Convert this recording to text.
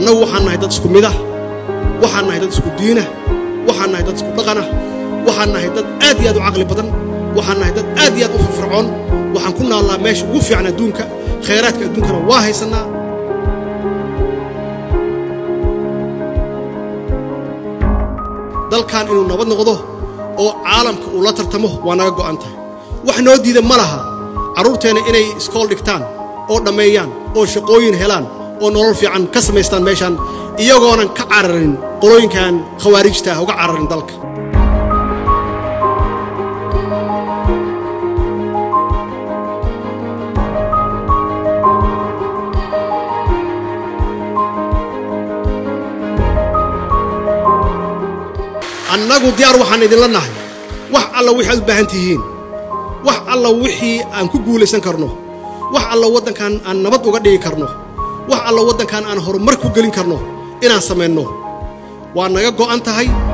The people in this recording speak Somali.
annagu waxaan nahay dad isku midah waxaan nahay dad isku diinah waxaan nahay dad isku dhaqanah waxaan nahay dad aad iyo aad u caqli badan waxaan nahay dad aad iyo aad u firfircoon waxaan ku naallaa meesha ugu fiican adduunka khayraadka adduunkana waa haysannaa dalkan inuu nabad noqdo oo caalamka uu la tartamo waa naga go'an tahay wax noo diida ma laha carruurteenna inay iskool dhigtaan oo dhammeeyaan oo shaqooyin helaan oo nolol fiican ka samaystaan meeshaan iyagoonan ka cararin qolooyinkan khawaarijta ah uga cararin dalka annagu diyaar waxaan idinla nahay wax alla wixii aad u baahan tihiin wax alla wixii aan ku guulaysan karno wax alla waddankan aan nabad uga dhigi karno wax alla waddankan aan horumar ku gelin karno inaan samayno waa naga go'an tahay